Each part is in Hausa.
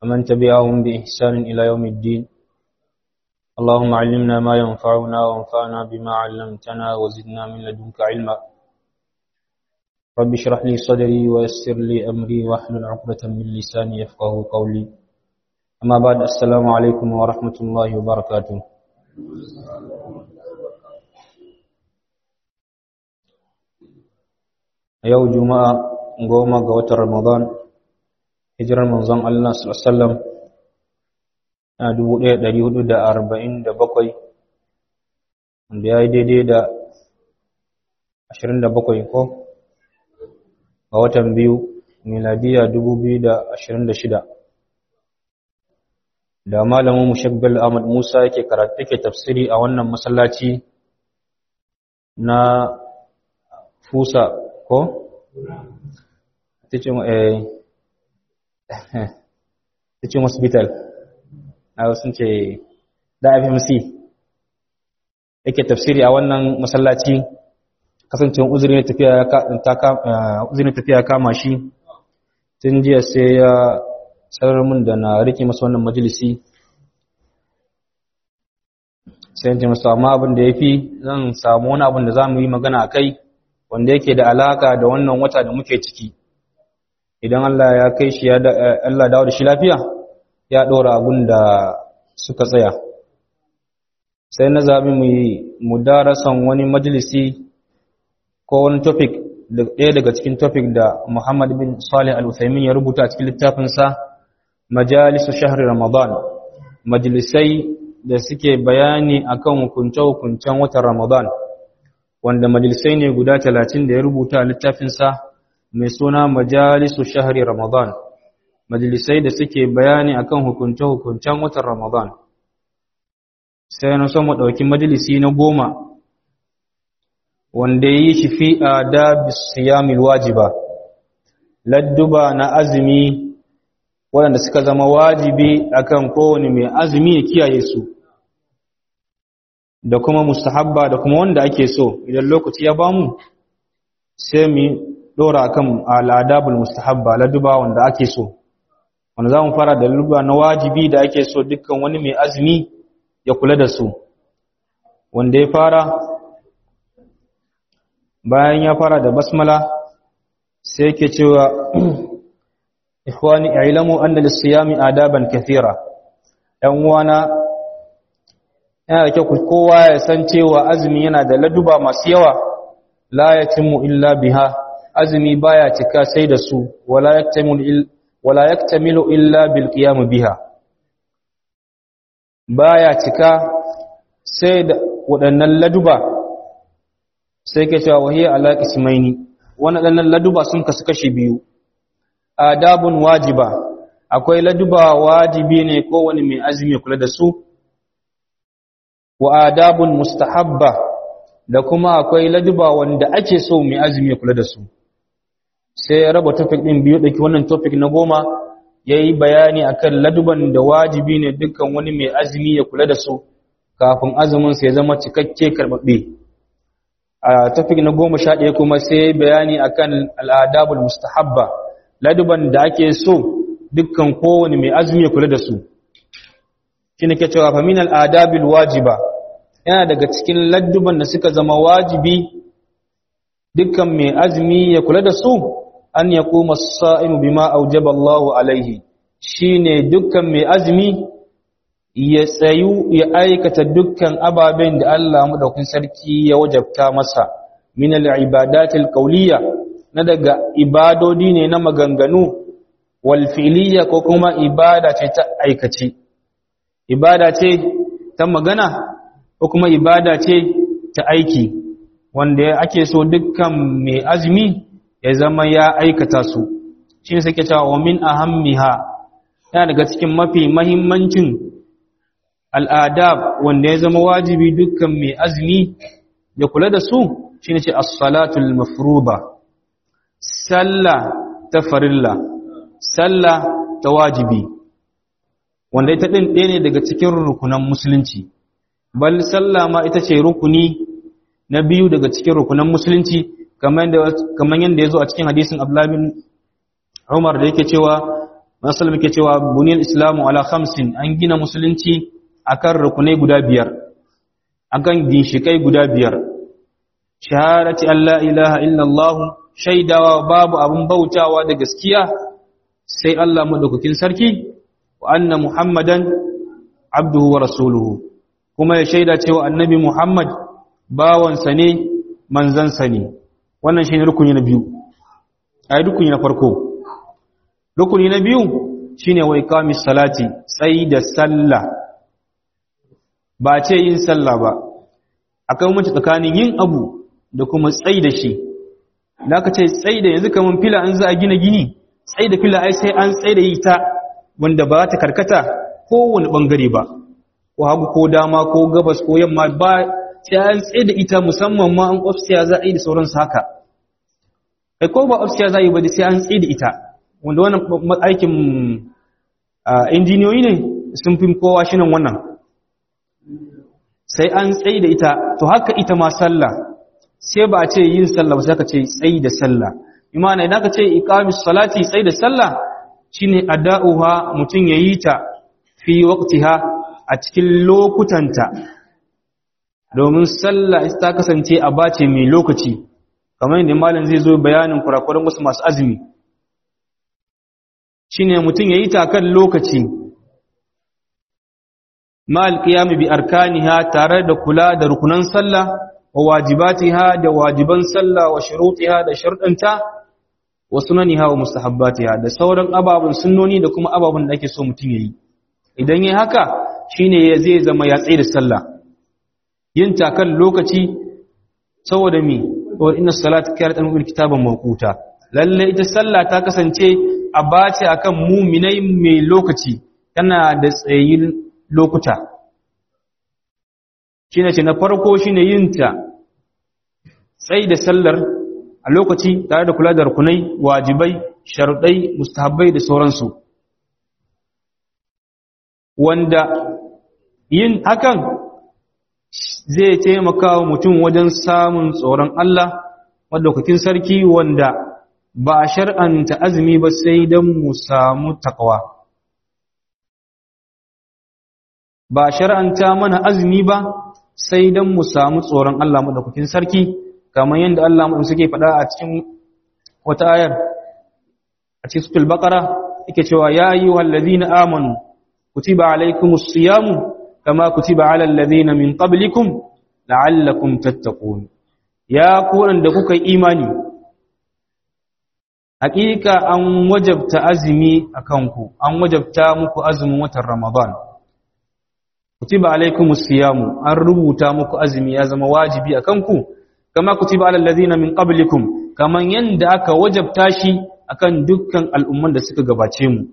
ومن تبعهم بإحسان إلى يوم الدين اللهم علمنا ما ينفعنا وانفعنا بما علمتنا وزدنا من لدنك علما رب اشرح لي صدري ويسر لي أمري واحلل عقدة من لساني يفقه قولي أما بعد السلام عليكم ورحمة الله وبركاته yau juma'a goma ga watan ramadan hijirar manzon Allah sallallahu na 1447 wanda ya yi daidai da 27 ko ga watan biyu miladiya 2026 da malamin mushabbal Ahmad Musa yake karatu yake tafsiri a wannan masallaci na Fusa ko teaching eh teaching hospital a sun ce da FMC yake tafsiri a wannan masallaci kasancewar uzuri ne tafiya uzuri ne tafiya kama shi tun jiya sai ya sanar mun da na rike masa wannan majalisi sai yanci masu amma abin da ya fi zan samu wani abin da za mu yi magana a kai wanda yake da alaka da wannan wata da muke ciki idan Allah ya kai shi ya Allah dawo da shi lafiya ya ɗora abin da suka tsaya sai na zaɓi mu yi mudarasan wani majalisi ko wani topic ɗaya daga cikin topic da Muhammad bin Salih Al-Uthaymin ya rubuta a cikin littafinsa Majalisu Shahri Ramadan majalisai da suke bayani akan hukunce-hukuncen watan Ramadan wanda majalisai ne guda talatin da ya rubuta a littafinsa mai suna Majalisu Shahri Ramadan majalisai da suke bayani akan hukunce-hukuncen watan Ramadan sai na son mu ɗauki majalisi na goma wanda ya yi shi fi adabi siyamil wajiba ladduba na azumi waɗanda suka zama wajibi akan kowane mai azumi ya kiyaye su da kuma mustahabba da kuma wanda ake so idan lokaci ya bamu sai mu dora akan al'adabul mustahabba ladduba wanda ake so wanda zamu fara da ladduba na wajibi da ake so dukkan wani mai azumi ya kula da su wanda ya fara bayan ya fara da basmala sai yake cewa ikhwani i'lamu anna lis-siyami adaban kathira dan uwana yana da kyau kowa ya san cewa azumi yana da laduba masu yawa la yatimmu illa biha azumi baya cika sai da su wala yaktamilu wala yaktamilu illa bil qiyam biha baya cika sai da waɗannan laduba sai ke cewa wahiyar ala ismaini wannan laduba sun kasu kashi biyu adabun wajiba akwai laduba wajibi ne kowane mai azumi kula da su wa adabun mustahabba da kuma akwai laduba wanda ake so mai azumi kula da su sai ya raba topic din biyu dake wannan topic na goma yayi bayani akan laduban da wajibi ne dukkan wani mai azumi ya kula da su kafin azumin sa ya zama cikakke karbabbe a topic na goma sha ɗaya kuma sai bayani akan al'adabul mustahabba laduban da ake so dukkan kowane mai azumi ya kula da su shi ne ke cewa famin al'adabil wajiba yana daga cikin ladduban da suka zama wajibi dukkan mai azumi ya kula da su an ya kuma sa'imu bima aujaba Allahu alaihi shi ne dukkan mai azumi ya tsayu ya aikata dukkan ababen da Allah maɗaukin sarki ya wajabta masa min al'ibadatil qawliya na daga ibadodi ne na maganganu wal fi'liya ko kuma ibada ce ta aikace ibada ce ta magana ko kuma ibada ce ta aiki wanda ake so dukkan mai azumi ya zama ya aikata su shi ne suke cewa wa min ahammiha yana daga cikin mafi mahimmancin al'adab wanda ya zama wajibi dukkan mai azumi ya kula da su shi ne ce as-salatul mafruba sallah ta farilla sallah ta wajibi wanda ita ɗin ɗaya ne daga cikin rukunan musulunci bal sallah ma ita ce rukuni na biyu daga cikin rukunan musulunci kamar yadda ya zo a cikin hadisin ablamin umar da yake cewa Masu muke cewa buniyar Islamu ala khamsin an gina musulunci akan rukunai guda biyar, akan ginshikai guda biyar. Shahadati Allah ilaha illallah shaidawa babu abin bautawa da gaskiya sai Allah madaukakin sarki wa anna Muhammadan abduhu wa rasuluhu kuma ya shaida cewa annabi Muhammad bawansa ne manzansa ne wannan shine rukuni na biyu ai rukuni na farko rukuni na biyu shine wa iqamis salati sai da sallah ba ce yin sallah ba akai mace tsakanin yin abu da kuma tsai da shi da aka ce tsai da yanzu kaman fila an za a gina gini tsai da fila ai sai an tsai da ita wanda ba ta karkata kowane bangare ba ko hagu ko dama ko gabas ko yamma ba sai an tsai da ita musamman ma an ofsiya za a yi da sauransu haka kai ko ba ofsiya za a yi ba sai an tsai da ita wanda wannan aikin injiniyoyi ne sun fi kowa shi nan wannan sai an tsayi da ita to haka ita ma sallah sai ba a ce yin sallah ba sai ka ce tsayi da sallah imana idan ka ce iqamis salati tsayi da sallah shine ada'uha mutun yayi ta fi waqtiha a cikin lokutanta domin sallah ta kasance a bace mai lokaci kamar yadda malam zai zo bayanin kurakuran wasu masu azumi shine mutum yayi ta kan lokaci mal qiyam bi arkaniha tare da kula da rukunan sallah wa wajibatiha da wajiban sallah wa shurutiha da sharɗanta wa sunaniha wa mustahabbatiha da sauran ababun sunnoni da kuma ababun da ake so mutum yayi idan yayi haka shine ya zai zama ya tsaye da sallah yin ta kan lokaci saboda mi wa inna salata kanat al kitaban mawquta lalle ita sallah ta kasance a bace akan muminai mai lokaci tana da tsayin lokuta shine ce na farko shine yin ta tsayi da sallar a lokaci tare da kula da rukunai wajibai sharuɗai mustahabbai da sauransu wanda yin hakan zai taimaka wa mutum wajen samun tsoron Allah madaukakin sarki wanda ba a shar'anta azumi ba sai don mu samu takawa ba a shar'anta mana azumi ba sai don mu samu tsoron Allah madaukakin sarki kamar yadda Allah mu suke faɗa a cikin wata ayar a cikin suratul baqara yake cewa ya ayyuhal ladina amanu kutiba alaykumus siyamu kama kutiba alal ladina min qablikum la'allakum tattaqun ya ku da kuka imani hakika an wajabta azumi akan ku an wajabta muku azumin watan ramadan kutiba alaykumus siyamu an rubuta muku azumi ya zama wajibi akan ku kama kutiba alal ladina min qablikum kaman yanda aka wajabta shi akan dukkan al'umman da suka gabace mu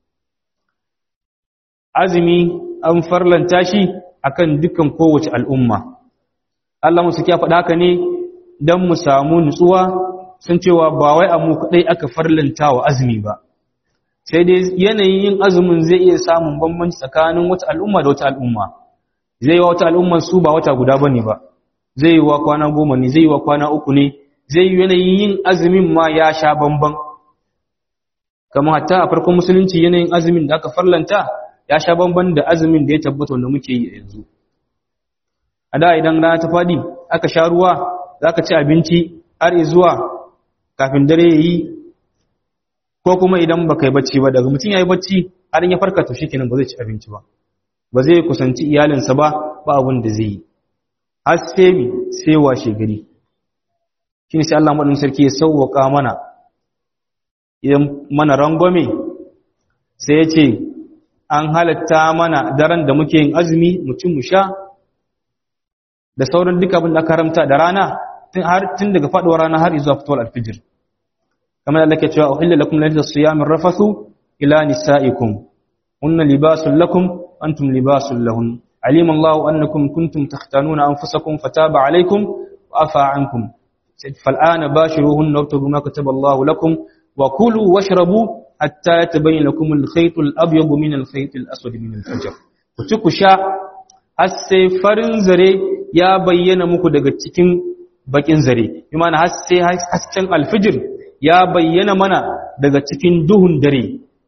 azumi an farlanta shi akan dukkan kowace al'umma Allah musu kiya faɗa haka ne dan mu samu nutsuwa sun cewa ba wai a mu kadai aka farlanta wa azumi ba sai dai yanayin yin azumin zai iya samun bambanci tsakanin wata al'umma da wata al'umma zai yi wa wata al'umman su ba wata guda bane ba zai yi wa kwana goma ne zai yi wa kwana uku ne zai yi yanayin yin azumin ma ya sha bamban kamar hatta a farkon musulunci yanayin azumin da aka farlanta ya sha bamban da azumin da ya tabbata wanda muke yi yanzu a da idan rana ta fadi aka sha ruwa za ka ci abinci har zuwa kafin dare ya yi ko kuma idan ba ka yi bacci ba daga mutum ya yi bacci har ya farka to shi kenan ba zai ci abinci ba ba zai kusanci iyalinsa ba ba abin da zai yi har sai mi sai washe gari shi ne sai Allah maɗin sarki ya sauwaka mana idan mana rangwame sai ya ce an halatta mana daren da muke yin azumi mutum mu sha da sauran duka abin da aka haramta da rana tun daga faɗuwar rana har zuwa fitowar alfijir kamar da ke cewa uhilla lakum lalata siyamin rafasu ila nisa'ikum hunna libasun lakum antum libasun lahun علم الله أنكم كنتم تختانون أنفسكم فتاب عليكم وأفى عنكم فالآن باشروهن وابتغوا ما كتب الله لكم وكلوا واشربوا حتى يتبين لكم الخيط الأبيض من الخيط الأسود من الفجر kutuku sha har sai farin zare ya bayyana muku daga cikin bakin zare imana har sai hasken alfijir ya bayyana mana daga cikin duhun dare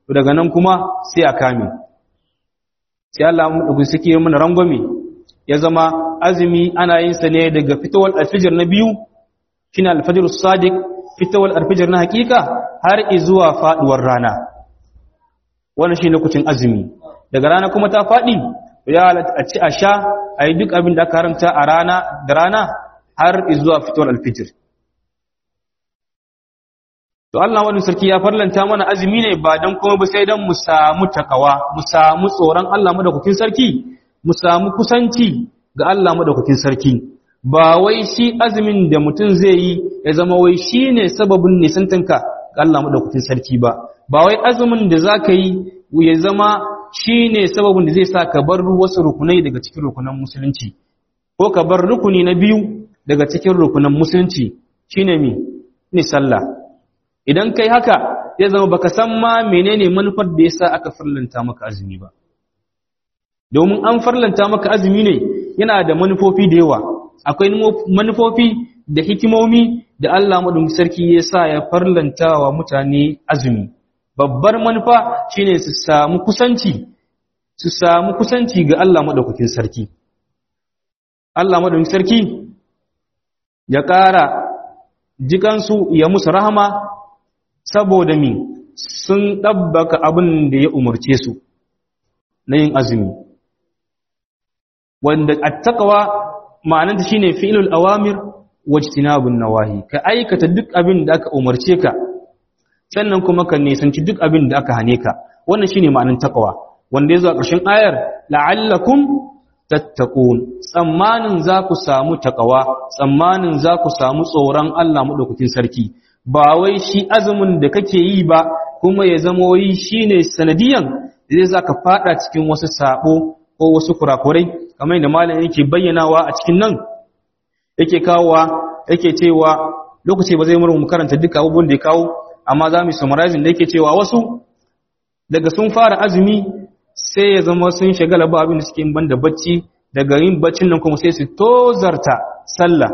to daga nan kuma sai a kame sai Allah mu suke mana rangwame ya zama azumi ana yin sa ne daga fitowar alfijir na biyu shine alfajr sadiq fitowar alfijir na hakika har zuwa faduwar rana wannan shine lokacin azumi daga rana kuma ta fadi ya a ci a sha a yi duk abin da aka haramta a rana da rana har zuwa fitowar alfijir to Allah wani sarki ya farlanta mana azumi ne ba don kuma ba sai don mu samu takawa mu samu tsoron Allah madaukakin sarki mu samu kusanci ga Allah madaukakin sarki ba wai shi azumin da mutum zai yi ya zama wai shi ne sababin nisantanka ga Allah madaukakin sarki ba ba wai azumin da za ka yi ya zama shi ne sababin da zai sa ka bar wasu rukunai daga cikin rukunan musulunci ko ka bar rukuni na biyu daga cikin rukunan musulunci shine mi ne sallah idan kai haka zai zama baka san ma menene manufar da yasa aka farlanta maka azumi ba domin an farlanta maka azumi ne yana da manufofi da yawa akwai manufofi da hikimomi da Allah madaukakin sarki ya sa ya farlanta wa mutane azumi babbar manufa shine su samu kusanci su samu kusanci ga Allah madaukakin sarki Allah madaukakin sarki ya ƙara jikansu ya musu rahama saboda min sun ɗabbaka abin da ya umarce su na yin azumi wanda attaqwa ma'ananta shine fi'lul awamir wajtinabun nawahi ka aikata duk abin da aka umarce ka sannan kuma ka nisanci duk abin da aka hane ka wannan shine ma'anar taqwa wanda yazo a ƙarshen ayar la'allakum tattaqun tsammanin za ku samu taqwa tsammanin za ku samu tsoron Allah madaukakin sarki ba wai shi azumin da kake yi ba kuma ya zama wai shine sanadiyan zai zaka fada cikin wasu sabo ko wasu kurakurai kamar yadda malam yake bayyanawa a cikin nan yake kawowa yake cewa lokaci ba zai mu karanta duka abubuwan da ya kawo amma za mu summarizing da yake cewa wasu daga sun fara azumi sai ya zama sun shagala ba abin da suke yin banda bacci daga yin baccin nan kuma sai su tozarta sallah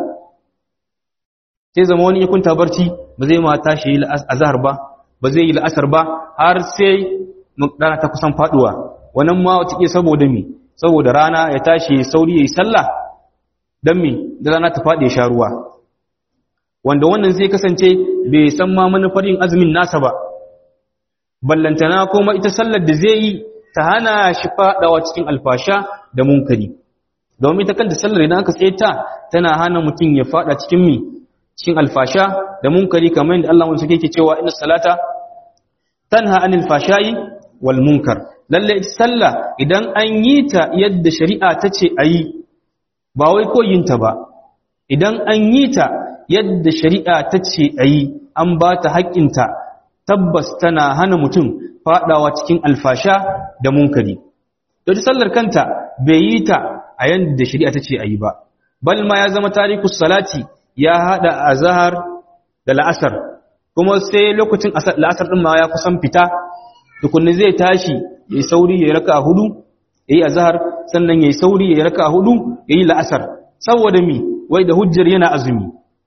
sai zama wani ya kunta barci ba zai ma tashi yi azhar ba ba zai yi la'asar ba har sai rana ta kusan faduwa wannan ma wata ke saboda mi saboda rana ya tashi sauri yayi sallah dan mi da rana ta fadi ya sha ruwa wanda wannan zai kasance bai san ma manufar yin azumin nasa ba ballantana kuma ita sallar da zai yi ta hana shi fadawa cikin alfasha da munkari domin ita kanta sallar idan aka tsaye ta tana hana mutum ya fada cikin mi cikin alfasha da munkari kamar yadda Allah wanda yake cewa inna salata tanha anil fashai wal munkar lalle sallah idan an yi ta yadda shari'a ta ce ayi ba wai ko yin ta ba idan an yi ta yadda shari'a ta ce ayi an ba ta haƙƙinta tabbas tana hana mutum fadawa cikin alfasha da munkari to sallar kanta bai yi ta a yadda shari'a ta ce ayi ba bal ma ya zama tarikus salati ya hada azhar da la'asar kuma sai lokacin la'asar din ma ya kusan fita tukunni zai tashi yayi sauri yayi raka'a hudu yayi azhar sannan yayi sauri yayi raka'a hudu yayi la'asar saboda mi wai da hujjar yana azumi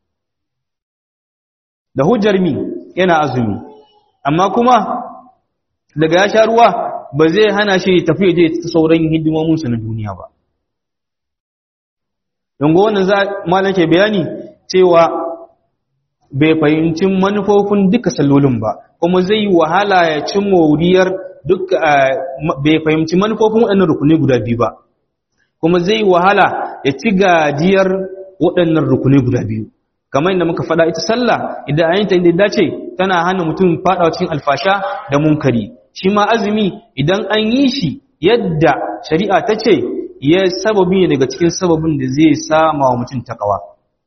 da hujjar mi yana azumi amma kuma daga ya sha ruwa ba zai hana shi tafi je ta sauran hidimominsa na duniya ba yango wannan za malam ke bayani cewa bai fahimci manufofin duka sallolin ba kuma zai yi wahala ya ci moriyar duk bai fahimci manufofin waɗannan rukunai guda biyu ba kuma zai yi wahala ya ci gajiyar waɗannan rukunai guda biyu kamar yadda muka faɗa ita sallah idan ayyanta inda dace tana hana mutum faɗawa cikin alfasha da munkari shi ma azumi idan an yi shi yadda shari'a ta ce ya sababi ne daga cikin sababin da zai sama wa mutum takawa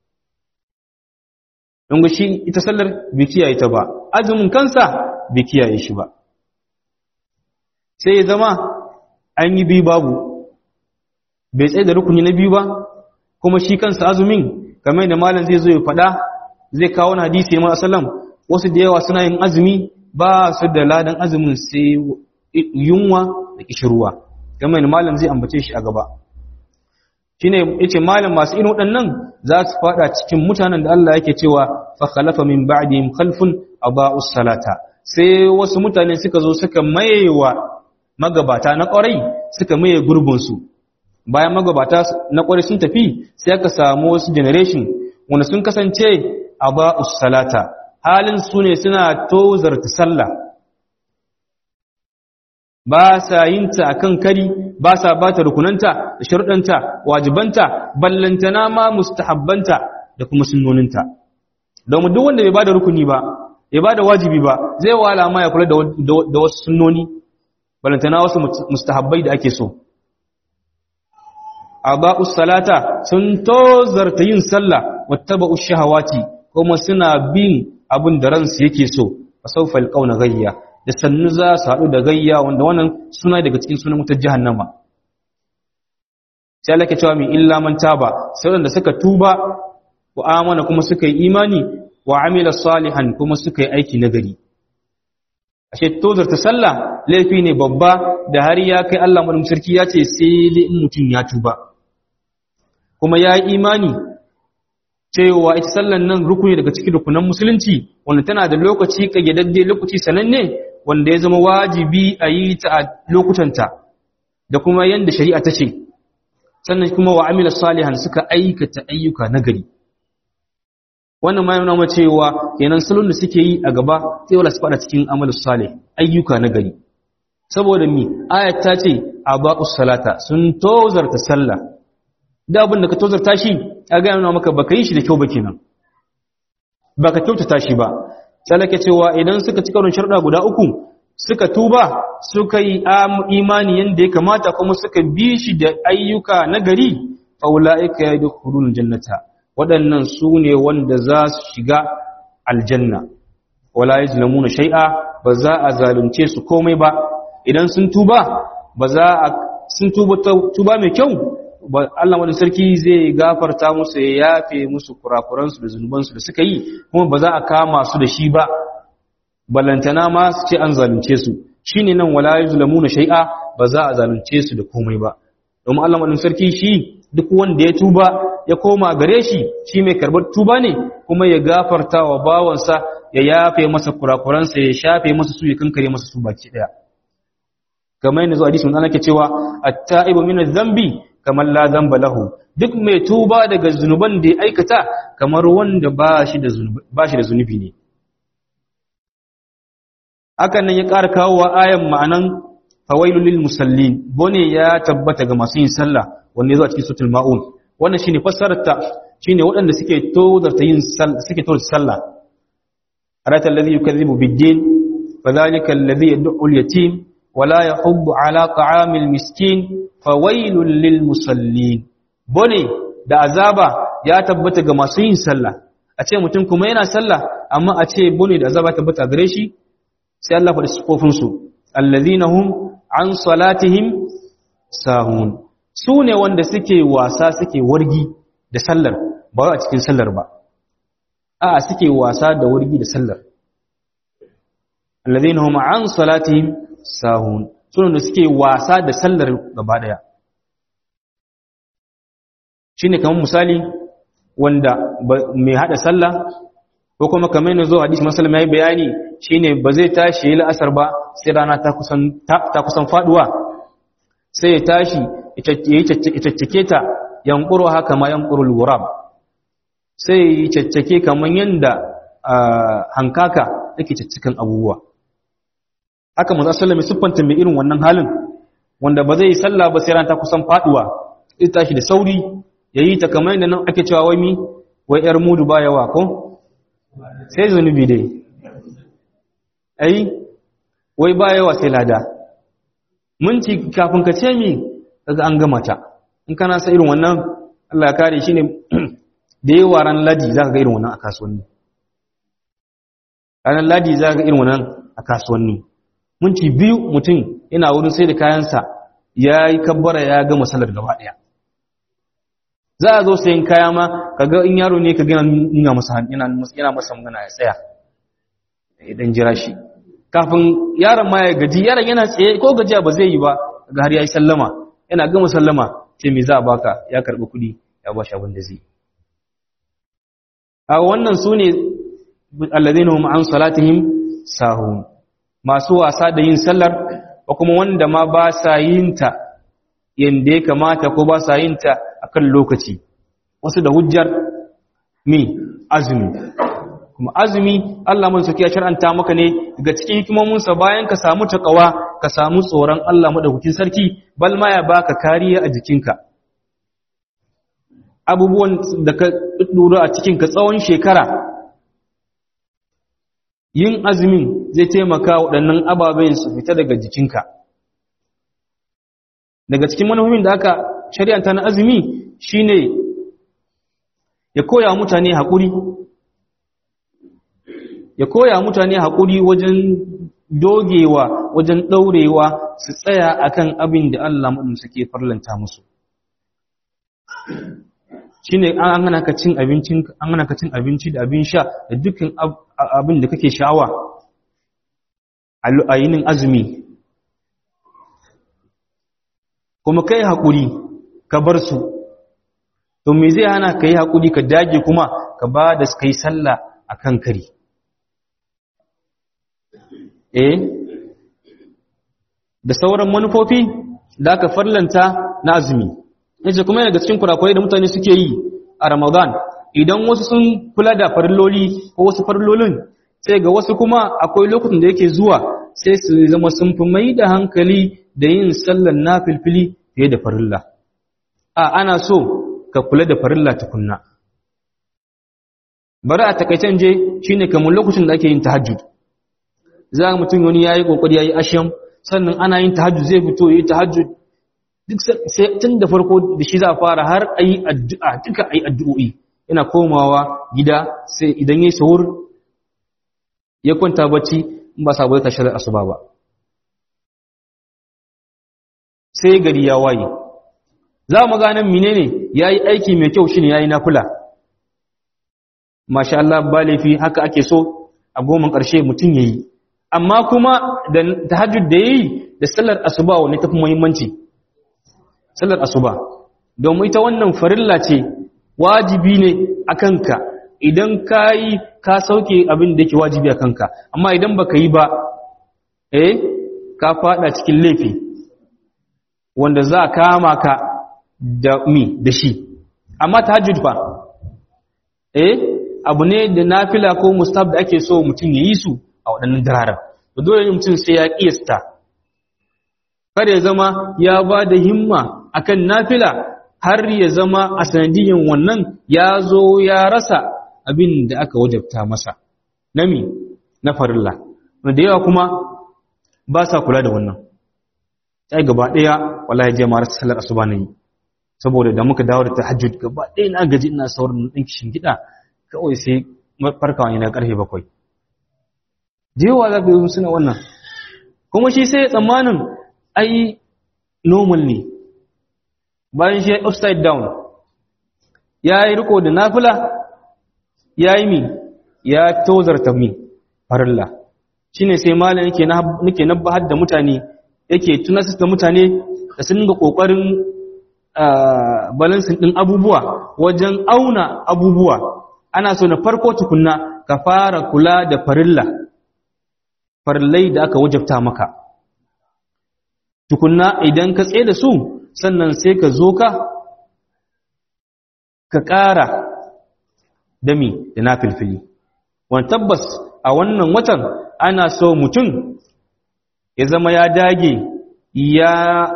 don shi ita sallar bai kiyaye ta ba azumin kansa bai kiyaye shi ba sai ya zama an yi biyu babu bai tsaye da rukuni na biyu ba kuma shi kansa azumin kamar da malam zai zo ya faɗa zai kawo wani hadisi ya sallam wasu da yawa suna yin azumi ba su da ladan azumin sai yunwa da kishirwa kamar da malam zai ambace shi a gaba shine yace malam masu irin waɗannan za su fada cikin mutanen da Allah yake cewa fa khalafa min ba'dihim khalfun aba'us salata sai wasu mutane suka zo suka mayewa magabata na ƙwarai suka maye gurbinsu bayan magabata na ƙwarai sun tafi sai aka samu wasu generation wanda sun kasance a ba'us salata halin su ne suna tozarta sallah ba sa yin ta akan kari ba sa ba ta rukunanta da sharuɗanta wajibanta ballantana ma mustahabbanta da kuma sunnoninta domin duk wanda bai ba da rukuni ba ya ba da wajibi ba zai wala ma ya kula da wasu sunnoni ballantana wasu mustahabbai da ake so aba'us salata sun tozarta yin sallah wattaba'ush shahawati kuma suna bin abin da ransu yake so fasawfa alqawna ghayya da sannu za su haɗu da gayya wanda wannan suna daga cikin sunan wutar jahannama sai Allah ke cewa min illa man taba sai wanda suka tuba wa amana kuma suka yi imani wa amila salihan kuma suka yi aiki nagari ashe tozar ta sallah laifi ne babba da har ya kai Allah madum sarki ya ce sai dai in mutum ya tuba kuma ya yi imani cewa ita sallan nan rukuni daga cikin rukunan musulunci wanda tana da lokaci kayyadadde lokaci sananne wanda ya zama wajibi a yi ta a lokutanta da kuma yanda shari'a ta ce sannan kuma wa amila salihan suka aikata ayyuka nagari wannan ma yana cewa kenan salon da suke yi a gaba sai wala su fada cikin amalus salih ayyuka nagari saboda mi ayat ta ce abaqus salata sun tozarta sallah da abin da ka tozarta shi a ga yana maka baka yi shi da kyau ba kenan baka kyautata shi ba sai cewa idan suka ci karon sharuɗa guda uku suka tuba suka yi imani yanda ya kamata kuma suka bi shi da ayyuka nagari faulaika yadkhulul jannata waɗannan su ne wanda za su shiga aljanna wala yuzlamuna shay'a ba za a zalunce su komai ba idan sun tuba ba za a sun tuba tuba mai kyau Allah wani sarki zai gafarta musu ya yafe musu kurakuransu da zunubansu da suka yi kuma ba za a kama su da shi ba balantana ma su ce an zalunce su shine nan wala yuzlamuna shay'a ba za a zalunce su da komai ba domin Allah wani sarki shi duk wanda ya tuba ya koma gare shi shi mai karbar tuba ne kuma ya gafarta wa bawansa ya yafe masa kurakuransa ya shafe masa su ya kankare masa su baki daya kamar yadda zuwa hadisi mun ana ke cewa at-ta'ibu min adh-dhanbi kamar la dhanba lahu duk mai tuba daga zunuban da ya aikata kamar wanda ba shi da zunubi ba shi da zunubi ne hakan nan ya ƙara kawo wa ayan ma'anan fawailul lil musallin bone ya tabbata ga masu yin sallah wanda yazo a cikin suratul maun wannan shine fassarar ta shine waɗanda suke tozarta yin suke tozarta sallah arata alladhi yukazzibu bid-din fadhalika alladhi yad'u al-yatim wala yahuddu ala ta'amil miskin fawailul lil musallin bone da azaba ya tabbata ga masu yin sallah a ce mutum kuma yana sallah amma a ce bone da azaba tabbata gare shi sai Allah faɗi sifofin su alladhina hum an salatihim sahun su ne wanda suke wasa suke wargi da sallar ba a cikin sallar ba a suke wasa da wargi da sallar alladhina hum an salatihim sahun su ne suke wasa da sallar gaba daya shine kamar misali wanda mai hada sallah ko kuma kamar yanzu hadisi masallam yayi bayani shine ba zai tashi yi la'asar ba sai rana ta kusan ta kusan faduwa sai ya tashi itaccake ta yankuru haka ma yankurul wurab sai ya caccake kamar yanda hankaka yake caccikan abubuwa haka manzo sallallahu alaihi siffanta mai irin wannan halin wanda ba zai yi sallah ba sai rana ta kusan faduwa sai tashi da sauri yayi ta kamar yanda nan ake cewa wai mi wai yar mudu ba yawa ko sai zunubi dai ai wai ba yawa sai lada minti kafin ka ce mi kaga an gama ta in kana sa irin wannan Allah ya kare shi ne da yawa ran ladi zaka ga irin wannan a kasuwanni ranar ladi zaka ga irin wannan a kasuwanni minti biyu mutum yana wurin sai da kayansa ya yi kabbara ya gama salar gaba daya za a zo sayin kaya ma kaga in yaro ne ka gina nuna masa yana masa magana ya tsaya idan jira shi kafin yaron ma ya gaji yaron yana tsaye ko gajiya ba zai yi ba ga har ya yi sallama yana gama sallama ce me za a baka ya karbi kuɗi ya ba shi abin da zai a wannan su ne alladhina hum an salatihim sahun masu wasa da yin sallar ko kuma wanda ma ba sa yin ta yanda ya kamata ko ba sa yin ta akan lokaci wasu da hujjar mi azumi kuma azumi Allah mun saki ya shar'anta maka ne daga cikin hikimominsa bayan ka samu takawa ka samu tsoron Allah madaukakin sarki bal ma ya baka kariya a jikinka abubuwan da ka dura a cikin ka tsawon shekara yin azumin zai taimaka waɗannan ababen su fita daga jikinka daga cikin manufofin da aka shari'anta na azumi shine ya koya mutane haƙuri ya koya mutane haƙuri wajen dogewa wajen ɗaurewa su tsaya akan abin da Allah maɗin suke farlanta musu shi ne an hana ka cin abinci da abin sha da dukkan abin da kake sha'awa a yinin azumi kuma kai haƙuri ka bar su to me zai hana ka yi haƙuri ka dage kuma ka ba da suka yi sallah a kan kari eh da sauran manufofi da aka farlanta na azumi yace kuma daga cikin kurakurai da mutane suke yi a Ramadan idan wasu sun kula da farilloli ko wasu farillolin sai ga wasu kuma akwai lokacin da yake zuwa sai su zama sun fi mai da hankali da yin sallar nafilfili fiye da farilla a ana so ka kula da farilla tukunna bari a takaicen je shine kamar lokacin da ake yin tahajjud za ga mutum wani yayi kokari yayi asham sannan ana yin tahajjud zai fito yayi tahajjud duk sai tun da farko da shi za a fara har ayi addu'a duka ayi addu'o'i yana komawa gida sai idan yayi sahur ya kwanta bacci in ba sabo ya tashi da asuba ba sai gari ya waye za mu ganin menene yayi aiki mai kyau shine yayi nafila masha Allah ba laifi haka ake so a goman ƙarshe mutum yayi amma kuma da tahajjud da yayi da sallar asuba wani tafi muhimmanci sallar asuba domin ita wannan farilla ce wajibi ne akan ka idan kai ka sauke abin da yake wajibi akan ka amma idan baka yi ba eh ka fada cikin laifi wanda za kama ka da mi da shi amma tahajjud fa eh abu ne da nafila ko mustab da ake so mutum ya yi su a waɗannan dararen da dole ne mutum sai ya ƙiyasta kada ya zama ya ba da himma akan nafila har ya zama a sanadiyyar wannan ya zo ya rasa abin da aka wajabta masa nami na farilla da yawa kuma ba sa kula da wannan sai gaba ɗaya wallahi je mara sallar asuba ne saboda da muka dawo da tahajjud gaba ɗaya na gaji ina saurin ɗin kishin gida kawai sai farkawa ne na ƙarfe bakwai jewa za ka yi suna wannan kuma shi sai tsammanin ai normal ne bayan shi upside down ya yi riko da nafila ya yi mi ya tozarta mi farilla shi ne sai malin nake nabbahar da mutane yake tunasar da mutane da sun ga ƙoƙarin balansin ɗin abubuwa wajen auna abubuwa ana so na farko tukunna ka fara kula da farilla farillai da aka wajabta maka tukunna idan ka tsaye da su sannan sai ka zo ka ka ƙara dami da na filfili wani tabbas a wannan watan ana so mutum ya zama ya dage ya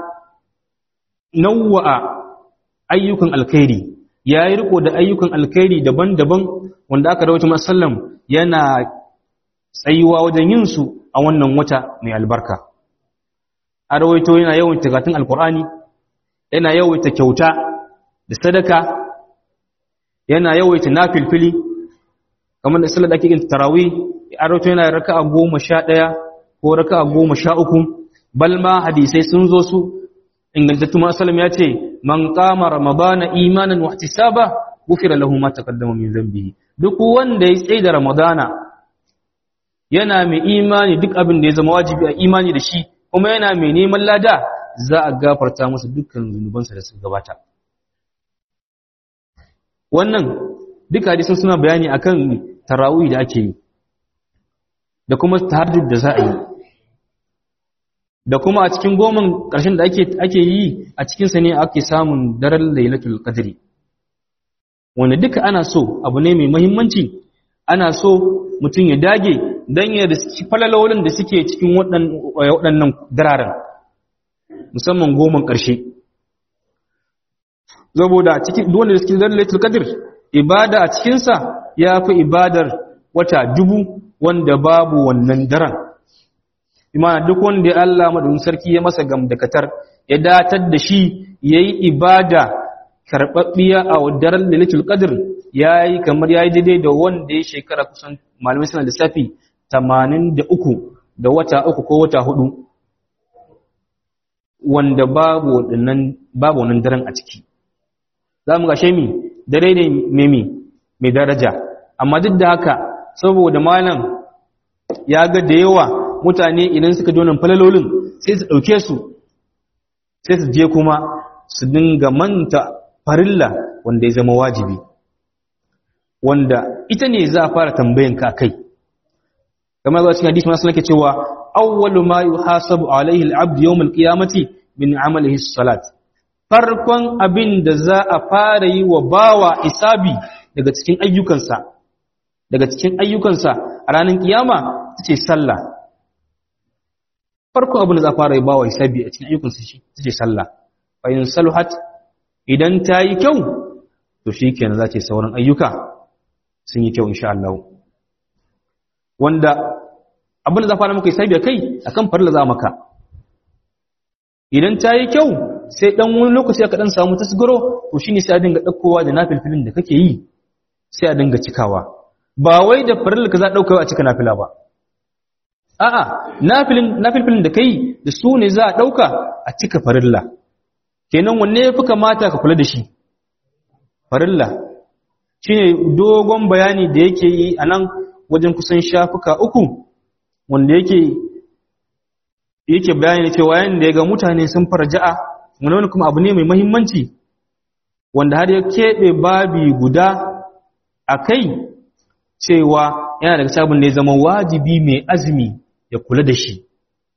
nauwa'a ayyukan alkhairi ya yi riko da ayyukan alkhairi daban-daban wanda aka rawaita masallam yana tsayuwa wajen yin su a wannan wata mai albarka a rawaito yana yawan tikatun alkur'ani yana yawaita kyauta da sadaka yana yawaita nafilfili kamar da sallar da ake yin tarawih a rawaito yana raka'a goma sha ɗaya ko raka'a goma sha uku balma hadisai sun zo su ingantattu masallam ya ce man kama ramadana imanan wa ihtisaba gufira lahu ma taqaddama min dhanbihi duk wanda ya tsaye da ramadana yana mai imani duk abin da ya zama wajibi a imani da shi kuma yana mai neman lada za a gafarta masa dukkan zunubansa da suka gabata wannan duka hadisin suna bayani akan tarawih da ake yi da kuma tahajjud da za a yi da kuma a cikin goman ƙarshen da ake ake yi a cikin sa ne ake samun daren lailatul qadri wanda duka ana so abu ne mai muhimmanci ana so mutum ya dage dan ya da falalolin da suke cikin waɗannan dararen musamman goman ƙarshe saboda cikin dole da cikin lailatul qadr ibada a cikin sa yafi ibadar wata dubu wanda babu wannan daren imana duk wanda ya Allah madun sarki ya masa gamdakatar ya datar da shi yayi ibada karbabbiya a daren lailatul qadr yayi kamar yayi daidai da wanda ya shekara kusan malamai suna lissafi 83 da wata uku ko wata hudu wanda babu wannan babu wannan daren a ciki za mu gashe mi dare ne memi mai daraja amma duk da haka saboda malam ya ga da yawa mutane idan suka ji wannan falalolin sai su ɗauke su sai su je kuma su dinga manta farilla wanda ya zama wajibi wanda ita ne za a fara tambayan ka kai kamar zuwa cikin hadisi masu nake cewa awwalu ma yuhasabu alaihi al-abd yawm al-qiyamati min amalihi as-salat farkon abin da za a fara yi wa bawa isabi daga cikin ayyukansa daga cikin ayyukansa a ranar kiyama ce sallah farkon abin da za a fara yi bawa isabi a cikin ayyukansa shi ce sallah fa in saluhat idan ta yi kyau to shikenan za ce sauran ayyuka sun yi kyau insha Allah wanda abin da za a fara maka isabi kai akan farla za maka idan ta yi kyau sai dan wani lokaci aka dan samu tasgaro to shine sai a dinga dakkowa da nafilfilin da kake yi sai a dinga cikawa ba wai da farilla ka za dauka a cika nafila ba a'a nafilin nafilfilin da kai da su ne za a dauka a cika farilla kenan wanne yafi kamata ka kula da shi farilla shine dogon bayani da yake yi anan wajen kusan shafuka uku wanda yake yake bayani cewa yanda ya ga mutane sun farja'a wani kuma abu ne mai mahimmanci wanda har ya keɓe babi guda a kai cewa yana daga sabon da ya zama wajibi mai azumi ya kula da shi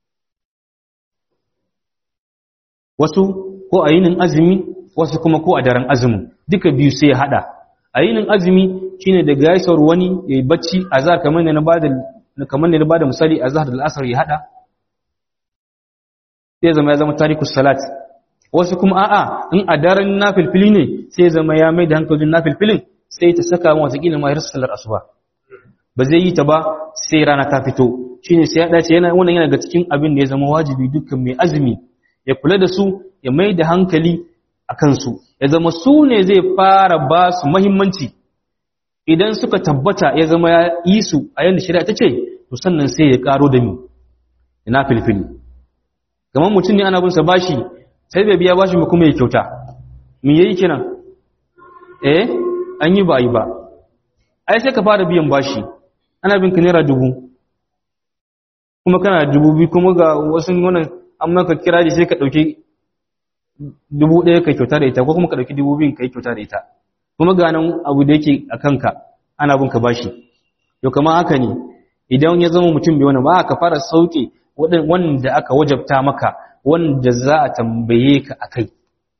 wasu ko a yinin azumi wasu kuma ko a daren azumin duka biyu sai ya hada a yinin azumi shine da gaisar wani ya yi bacci a zahar kamar da na bada misali a zahar da al'asar ya hada sai zama ya zama tarikus salat wasu kuma a'a in a daren nafilfili ne sai zama ya mai da hankalin nafilfilin sai ta saka mu wata kila ma har sallar asuba ba zai yi ta ba sai rana ta fito shine sai ya dace yana wannan yana ga cikin abin da ya zama wajibi dukkan mai azumi ya kula da su ya mai da hankali a kansu ya zama su ne zai fara ba su muhimmanci idan suka tabbata ya zama ya yi su a yanda shari'a ta ce to sannan sai ya karo da mi ina filfili kamar mutum ne ana bin sa bashi sai bai biya bashi kuma ya kyauta me yayi kenan eh an yi ba yi ba ai sai ka fara biyan bashi ana bin ka naira dubu kuma kana dubu biyu kuma ga wasu wannan an maka kira sai ka dauki dubu ɗaya ka kyauta da ita ko kuma ka dauki dubu biyun ka yi kyauta da ita kuma ga nan abu da yake a kanka ana bin ka bashi to kamar haka ne idan ya zama mutum bai wani ba ka fara sauke wanda aka wajabta maka wanda za a tambaye ka a kai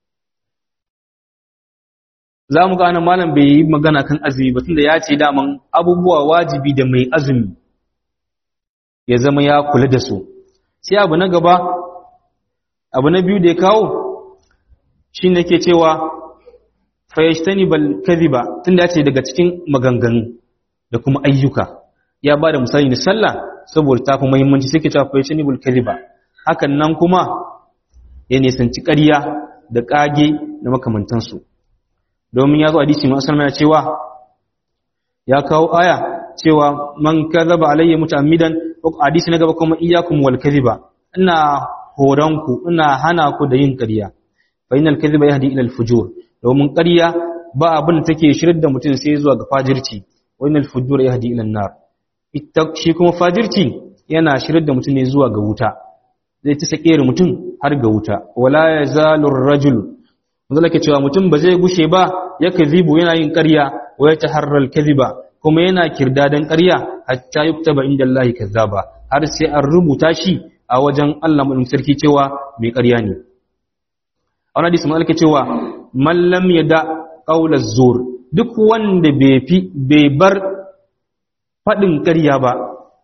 za mu gane malam bai yi magana kan azumi ba tunda ya ce daman abubuwa wajibi da mai azumi ya zama ya kula da su sai abu na gaba abu na biyu da ya kawo shi ne ke cewa fayyashtani bal kadhiba tunda ya ce daga cikin maganganu da kuma ayyuka ya ba da misali da sallah saboda ta fi muhimmanci sai ke cewa fayyashtani bal kadhiba hakan nan kuma ya nisanci ƙarya da ƙage da makamantansu domin ya zo hadisi masu ya cewa ya kawo aya cewa man kadhaba alayya muta'ammidan hadisi na gaba kuma iyyakum wal kadhiba ina horanku ina hana ku da yin ƙarya fa innal kadhiba yahdi ila al fujur domin ƙarya ba abin da take shirin da mutum sai zuwa ga fajirci wa innal fujur yahdi ila an-nar ita shi kuma fajirci yana shirin da mutum ne zuwa ga wuta zai ta sake mutum har ga wuta wala yazalu ar-rajul wanda ke cewa mutum ba zai gushe ba ya kazibu yana yin ƙarya wa ya taharral kaziba kuma yana kirdadan ƙarya hatta yuktaba inda Allah kazzaba har sai an rubuta shi a wajen Allah mu sarki cewa mai ƙarya ne a wani hadisi mun cewa man lam yada qawla zur duk wanda bai fi bai bar fadin ƙarya ba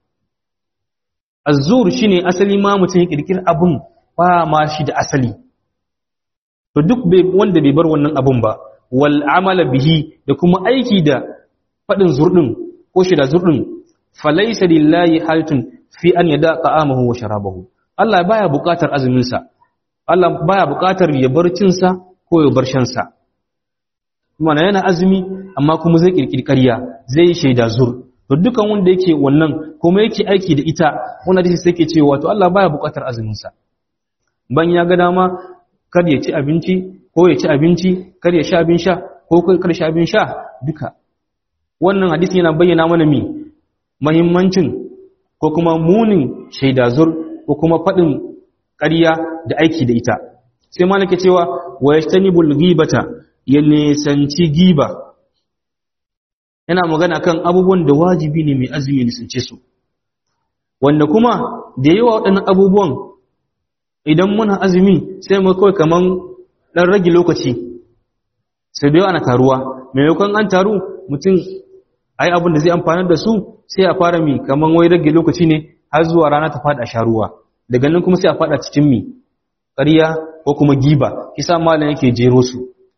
az-zur shine asali ma mutum ya kirkir abun ba ma shi da asali to duk wanda bai bar wannan abun ba wal amala bihi da kuma aiki da fadin zurdin ko shi da zurdin falaysa lillahi haltun fi an yada ta'amahu wa sharabahu Allah baya buƙatar azumin sa Allah baya buƙatar ya bar cin sa ko ya bar shan sa kuma yana azumi amma kuma zai kirkiri ƙarya zai shaida zur to dukan wanda yake wannan kuma yake aiki da ita wannan hadisi sai ke cewa to Allah baya buƙatar azumin sa ban ya ga dama kar ya ci abinci ko ya ci abinci kar ya sha abin sha ko kar sha abin sha duka wannan hadisi yana bayyana mana mi muhimmancin ko kuma munin shaidazur ko kuma faɗin ƙarya da aiki da ita sai malaka cewa wa yastanibul ghibata ya nisanci giba yana magana kan abubuwan da wajibi ne mai azumi nisance su wanda kuma da yawa waɗannan abubuwan idan muna azumi sai mu kawai kaman dan rage lokaci sai da ana taruwa maimakon an taru mutum ai abin da zai amfana da su sai a fara mi kaman wai rage lokaci ne har zuwa rana ta fada sha ruwa daga nan kuma sai a fada cikin mi ƙarya ko kuma giba kisa malam yake jero su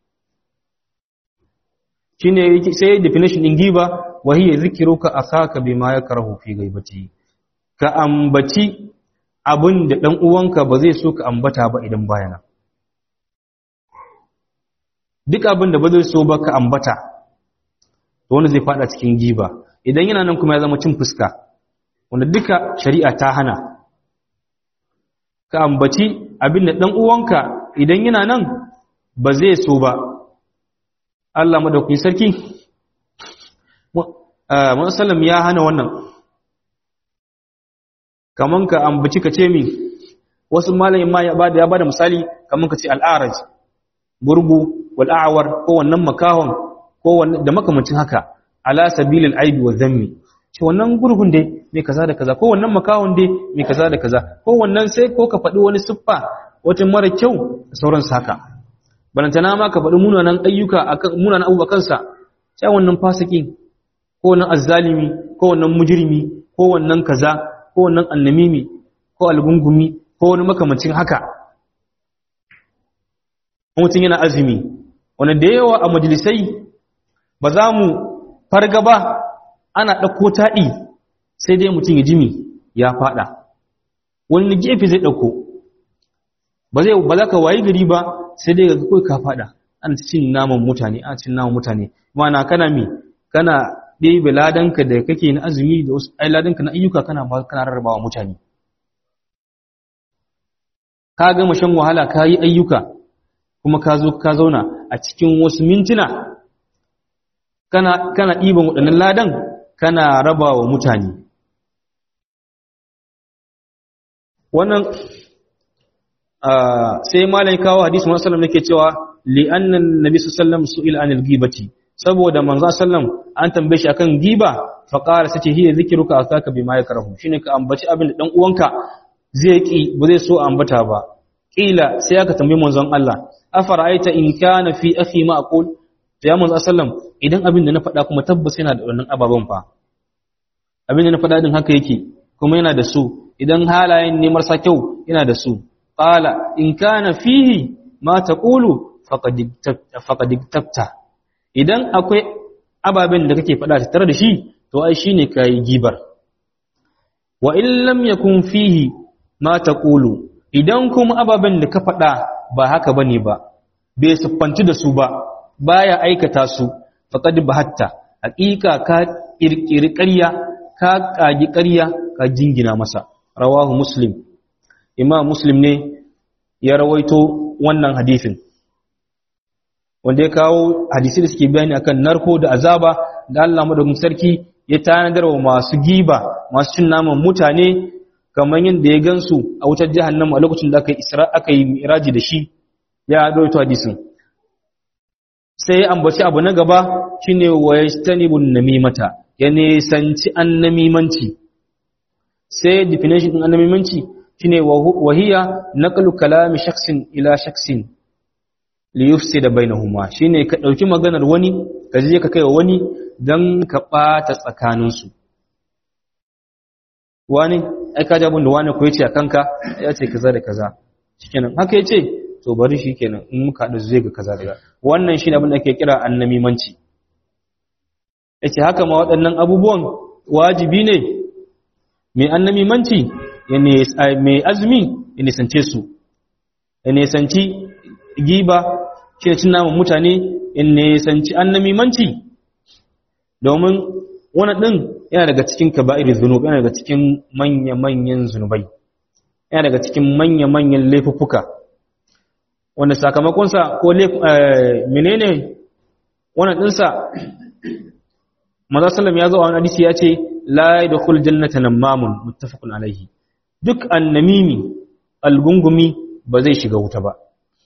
shine sai definition din giba wa hiya zikruka akaka bima yakrahu fi ghaibati ka ambaci abin da ɗan uwanka ba zai so ka ambata ba idan bayana duk abin da ba zai so ba ka ambata to wanda zai fada cikin giba idan yana nan kuma ya zama cin fuska wanda duka shari'a ta hana ka ambaci abin da ɗan uwanka idan yana nan ba zai so ba Allah madaukakin sarki Musallam ya hana wannan kaman ka ambaci ka ce mi wasu malamin ma ya bada ya bada misali kaman ka ce al'araj gurgu wal a'war ko wannan makahon ko wannan da makamancin haka ala sabilil aibi wa dhammi ce wannan gurgun dai mai kaza da kaza ko wannan makahon dai mai kaza da kaza ko wannan sai ko ka faɗi wani siffa wata mara kyau da sauran haka balantana ma ka faɗi munanan ayyuka akan munanan abubuwa kansa sai wannan fasiki ko wannan azzalimi ko wannan mujrimi ko wannan kaza ko wannan annamimi ko algungumi ko wani makamacin haka mutum yana azumi wanda da yawa a majalisai ba za mu farga ba ana ɗauko taɗi sai dai mutum ya jimi ya faɗa wani gefe zai ɗauko ba zai ba za ka wayi gari ba sai dai ga kai ka faɗa ana cin naman mutane ana cin naman mutane mana kana mi kana ɗebe ladanka da kake na azumi da wasu ai ladanka na ayyuka kana ba kana rarrabawa mutane ka gama shan wahala ka yi ayyuka kuma ka zo ka zauna a cikin wasu mintuna kana kana ɗiban waɗannan ladan kana rabawa mutane wannan sai malai kawo hadisi Muhammad sallallahu alaihi cewa li anna nabi sallallahu alaihi su'ila anil ghibati saboda manzo sallam an tambaye shi akan giba fa qala sace hiya zikruka akaka bima yakrahu shine ka ambaci abin da dan uwanka zai ki ba zai so ambata ba kila sai aka tambaye manzon Allah afara'aita in kana fi akhi ma aqul to ya manzo sallam idan abin da na faɗa kuma tabbas yana da wannan ababan fa abin da na faɗa din haka yake kuma yana da su idan halayen ne marasa kyau yana da su qala in kana fihi ma taqulu faqad faqad tabta idan akwai ababen da kake faɗa tare da shi to ai shine kai gibar wa in lam yakun fihi ma taqulu idan kuma ababen da ka faɗa ba haka bane ba bai siffanci da su ba baya aikata su faqad bahatta haqiqa ka kirkiri ƙarya ka kagi ƙarya ka jingina masa rawahu muslim imam muslim ne ya rawaito wannan hadisin wanda ya kawo hadisi da suke bayani akan narko da azaba da Allah madaukakin sarki ya tanadar wa masu giba masu cin naman mutane kamar yadda ya gansu a wutar jahannama a lokacin da aka yi isra aka yi miraji da shi ya rawaito hadisin sai ya ambaci abu na gaba shine wa yastanibun namimata ya nisanci annamimanci sai definition din annamimanci shine wahiya naqlu kalami shakhsin ila shakhsin li yufsida bainahuma shine ka dauki maganar wani ka je ka kaiwa wani dan ka bata tsakaninsu wani ai ka jabun da wani ko yace a kanka ya ce kaza da kaza shikenan haka yace to bari shikenan in muka hadu zai ga kaza da wannan shine abin da ake kira annamimanci yace haka ma waɗannan abubuwan wajibi ne mai annamimanci mai azumi ya nisance su ya nisanci giba shi da cin naman mutane ya nisanci annamimanci domin wani ɗin yana daga cikin kaba'ir zunub yana daga cikin manya-manyan zunubai yana daga cikin manya-manyan laifuffuka wanda sakamakonsa ko menene wannan ɗinsa maza sallam ya zo a wani hadisi ya ce la yadkhul jannata namamun muttafaqun alaihi duk annamimi algungumi ba zai shiga wuta ba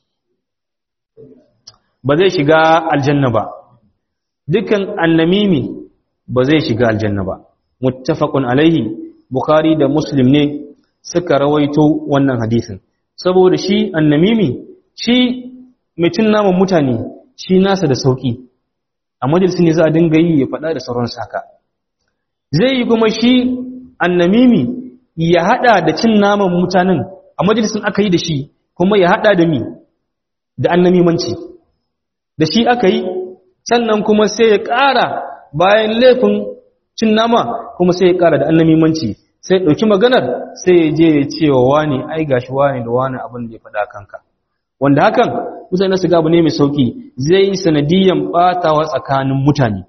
ba zai shiga aljanna ba dukkan annamimi ba zai shiga aljanna ba muttafaqun alaihi bukhari da muslim ne suka rawaito wannan hadisin saboda shi annamimi shi mutum naman mutane shi nasa da sauki a majalisi ne za a dinga yi ya faɗa da sauran saka zai yi kuma shi annamimi ya hada da cin naman mutanen a majalisin aka yi da shi kuma ya hada da mi da annamimanci da shi aka yi sannan kuma sai ya ƙara bayan laifin cin nama kuma sai ya ƙara da annamimanci sai ya ɗauki maganar sai ya je ya ce wa wani ai gashi wani da wani abin da ya faɗa kanka wanda hakan mutane su gabu ne mai sauki zai yi sanadiyan ɓatawa tsakanin mutane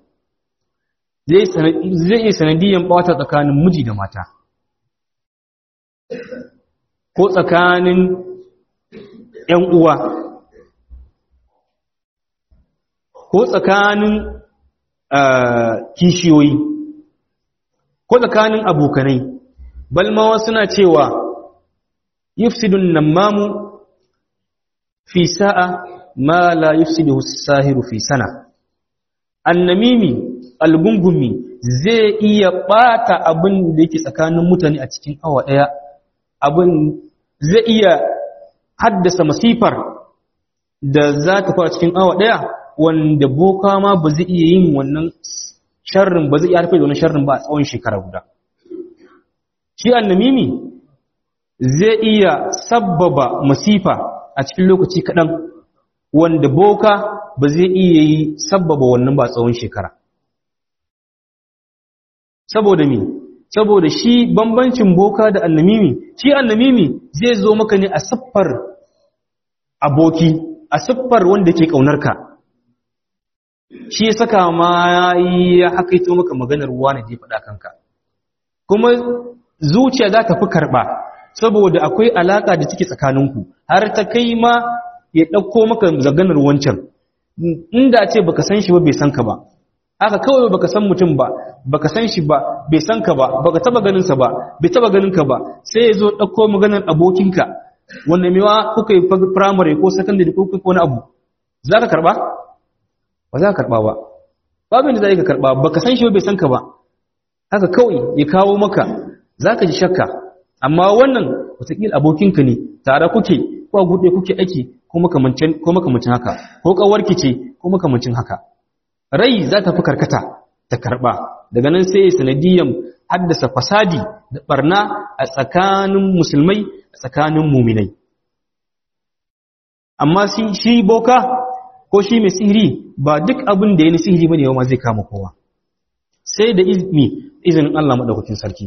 zai yi sanadiyan ɓata tsakanin miji da mata ko tsakanin ‘yan uwa ko tsakanin kishiyoyi ko tsakanin abokanai balmawa suna cewa yufsidun namamu fi sa'a ma la yufsidu sahiru fi sana annamimi algungumi zai iya bata abin da yake tsakanin mutane a cikin awa daya abin zai iya haddasa masifar da za ta fara cikin awa daya wanda boka ma ba zai iya yin wannan sharrin ba zai iya harfe da wannan sharrin ba a tsawon shekara guda shi annamimi zai iya sabbaba masifa a cikin lokaci kaɗan wanda boka ba zai iya yi sabbaba wannan ba tsawon shekara saboda me saboda shi bambancin boka da annamimi shi annamimi zai zo maka ne a siffar aboki a siffar wanda ke ƙaunarka shi ya saka ma ya hakaito maka maganar wani da ya faɗa kanka kuma zuciya za ta fi karɓa saboda akwai alaƙa da take tsakaninku har ta kai ma ya ɗauko maka zaganar wancan inda ce baka san shi ba bai san ka ba haka kawai baka san mutum ba baka san shi ba bai san ka ba baka taba ganin sa ba bai taba ganin ka ba sai ya zo ɗauko maganar abokinka wanda mewa kuka yi primary ko secondary ko kuka wani abu za ka karɓa ba za ka karɓa ba babin da za ka karɓa baka san shi ba bai san ka ba haka kawai ya kawo maka za ka ji shakka amma wannan wataƙila abokinka ne tare kuke ko a guɗe kuke aiki ko makamancin haka ko ƙawarki ce ko makamancin haka rai za ta fi karkata ta karɓa daga nan sai sanadiyan haddasa fasadi da ɓarna a tsakanin musulmai a tsakanin muminai amma shi boka ko shi mai sihiri ba duk abin da ya ni sihiri ba ne ma zai kama kowa sai da izinin Allah maɗaukakin sarki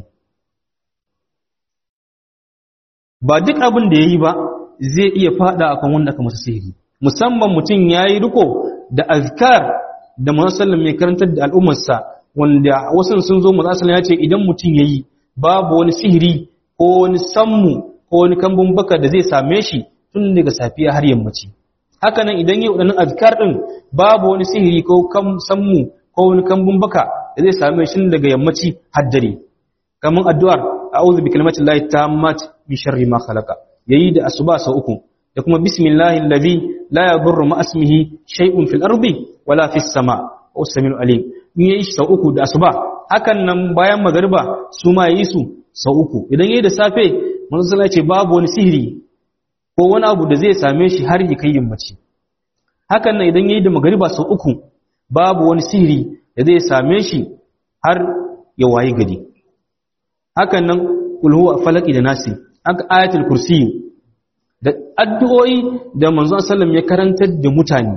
ba duk abin da ya yi ba zai iya fada akan wanda aka masa sihiri musamman mutum ya yi riko da azkar da masallan mai karantar da al'ummarsa wanda wasu sun zo masallan ya ce idan mutum ya yi babu wani sihiri ko wani sammu ko wani kambun baka da zai same shi tun daga safiya har yammaci haka nan idan yi waɗannan azkar ɗin babu wani sihiri ko sammu ko wani kambun baka da zai same shi daga yammaci har dare kamar addu'ar a'udhu bi kalimatin lahi tammat min sharri ma khalaqa yayi da asuba sau uku da kuma bismillahi allazi la yadurru ma ismihi shay'un fil ardi wala fis sama wa samiul alim in yayi sau uku da asuba hakan nan bayan magariba su ma yayi su sau uku idan yayi da safe manzo sallallahu ce babu wani sihiri ko wani abu da zai same shi har ya kai yammaci hakan nan idan yayi da magariba sau uku babu wani sihiri da zai same shi har ya waye gari hakan nan kul huwa falaki da nasi aka ayatul kursi da addu'o'i da manzon sallam ya karantar da mutane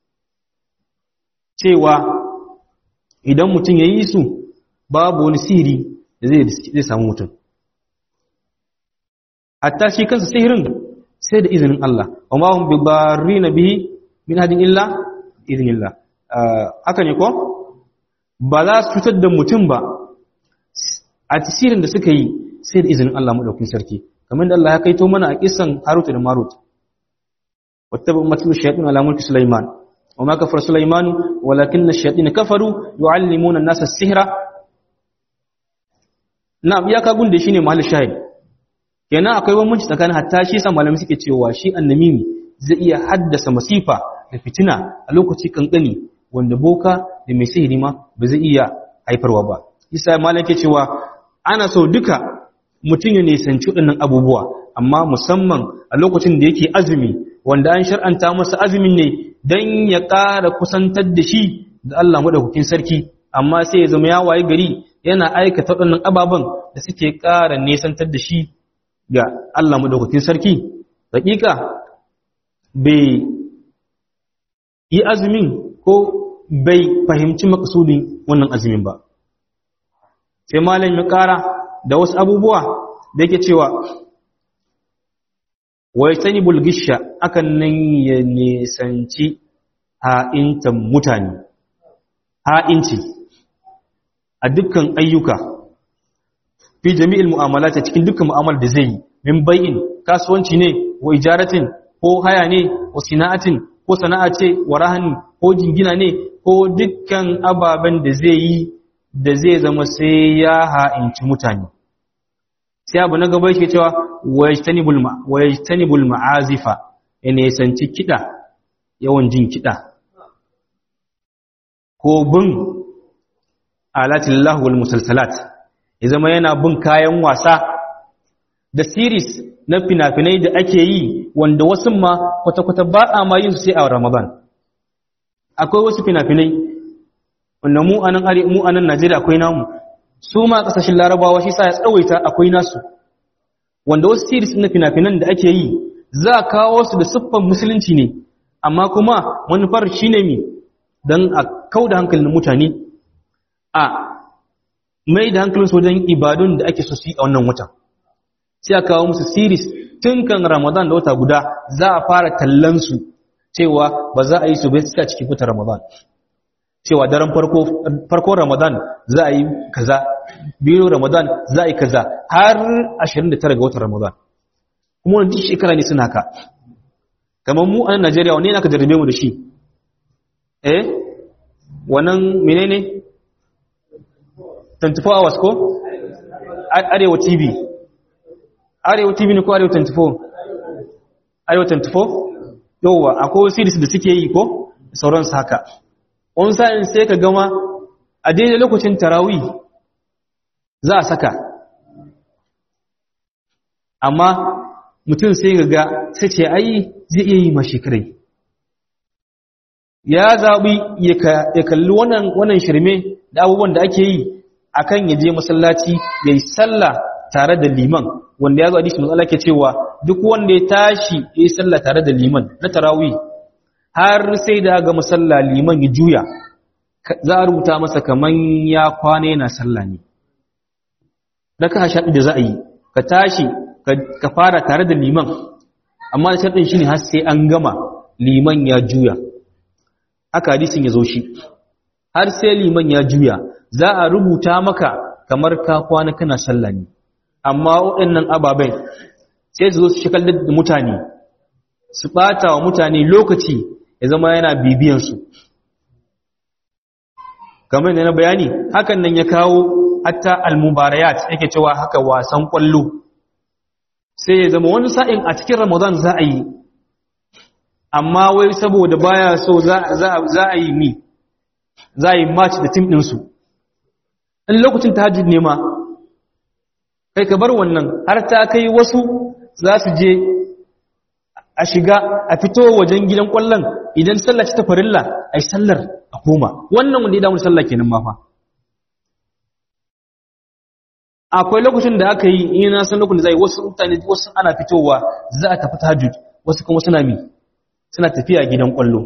cewa idan mutum ya yi su babu wani sihiri da zai samu mutum hatta shi kansa sihirin sai da izinin Allah wa ma hum bi barrina bihi min hadin illa idnillah haka ne ko ba za su cutar da mutum ba a tasirin da suka yi sai da izinin Allah madaukakin sarki kamar da Allah ya kaito mana a kisan Harut da Marut wattaba matul shayatin ala mulki Sulaiman wa ma kafara Sulaiman walakinna ash-shayatin kafaru yuallimuna an-nasa as-sihra na'am iyaka gunde shine mahall shahid kenan akwai bambanci tsakanin hatta shi sa malamai suke cewa shi annamimi zai iya haddasa masifa da fitina a lokaci kankani wanda boka da mai sihiri ma ba zai iya haifarwa ba isa malam ke cewa ana so duka mutum ya nisanci waɗannan abubuwa amma musamman a lokacin da yake azumi wanda an shar'anta masa azumin ne don ya ƙara kusantar da shi da Allah maɗaukakin sarki amma sai ya zama ya waye gari yana aikata waɗannan ababen da suke ƙara nesantar da shi ga Allah maɗaukakin sarki hakika bai yi azumin ko bai fahimci makasudin wannan azumin ba sai malam ya ƙara da wasu abubuwa da yake cewa wai sani bulgisha akan nan ya nisanci ha'intan mutane ha'inci a dukkan ayyuka fi jami'il mu'amala ta cikin dukkan mu'amala da zai yi min bai'in kasuwanci ne wa ijaratin ko haya ne wa sina'atin ko sana'a ce wa rahani ko jingina ne ko dukkan ababen da zai yi da zai zama sai ya ha'inci mutane sai abu na gaba yake cewa wajtanibul ma'azifa ya nisanci kiɗa yawan jin kiɗa ko bin alatillahu wal musalsalat ya zama yana bin kayan wasa da series na fina-finai da ake yi wanda wasu ma kwata-kwata ba a ma yin su sai a ramadan akwai wasu fina-finai wanda mu anan are mu anan Najeriya akwai namu su ma kasashen Larabawa shi sa ya tsawaita akwai nasu wanda wasu series na fina-finan da ake yi za a kawo su da siffan musulunci ne amma kuma manufar shine mi dan a kauda hankalin mutane a mai da hankalin su wajen ibadun da ake so su yi a wannan watan sai a kawo musu series tun kan Ramadan da wata guda za a fara tallan su cewa ba za a yi su bai suka cikin fitar Ramadan cewa daren farko farko Ramadan za a yi kaza biyu Ramadan za a yi kaza har 29 ga watan Ramadan kuma wannan shekara ne suna ka kamar mu a Najeriya wanne ne aka jarrabe mu da shi eh wannan menene 24 hours ko arewa TV arewa TV ne ko arewa 24 arewa 24 yauwa akwai series da suke yi ko sauransu haka wani sa'in sai ka gama a daidai lokacin tarawi za a saka amma mutum sai ga ga sai ce ai zai iya yi ma shekarai ya zaɓi ya kalli wannan shirme da abubuwan da ake yi akan ya je masallaci ya yi sallah tare da liman wanda ya zo hadisi matsala ke cewa duk wanda ya tashi ya yi sallah tare da liman na tarawih har sai da ga masalla liman ya juya za a rubuta masa kaman ya kwana yana sallah ne raka shaɗi da za a yi ka tashi ka fara tare da liman amma da shaɗin shi ne har sai an gama liman ya juya aka hadisin ya zo shi har sai liman ya juya za a rubuta maka kamar ka kwana kana sallah ne amma waɗannan ababen sai su zo su shakal da mutane su ɓata wa mutane lokaci ya zama yana bibiyansu kamar da na bayani hakan nan ya kawo hatta almubarayat yake cewa haka wasan kwallo sai ya zama wani sa'in a cikin ramadan za a yi amma wai saboda baya so za a yi mi za a yi match da tim ɗinsu in lokacin tahajjud ne ma kai ka bar wannan har ta kai wasu za su je a shiga a fito wajen gidan kwallon idan sallah ta farilla ai sallar a koma wannan wanda ya damu sallah kenan ma fa akwai lokacin da aka yi ina san lokacin da zai wasu mutane wasu ana fitowa za a tafi tahajjud wasu kuma suna mi suna tafiya gidan kwallo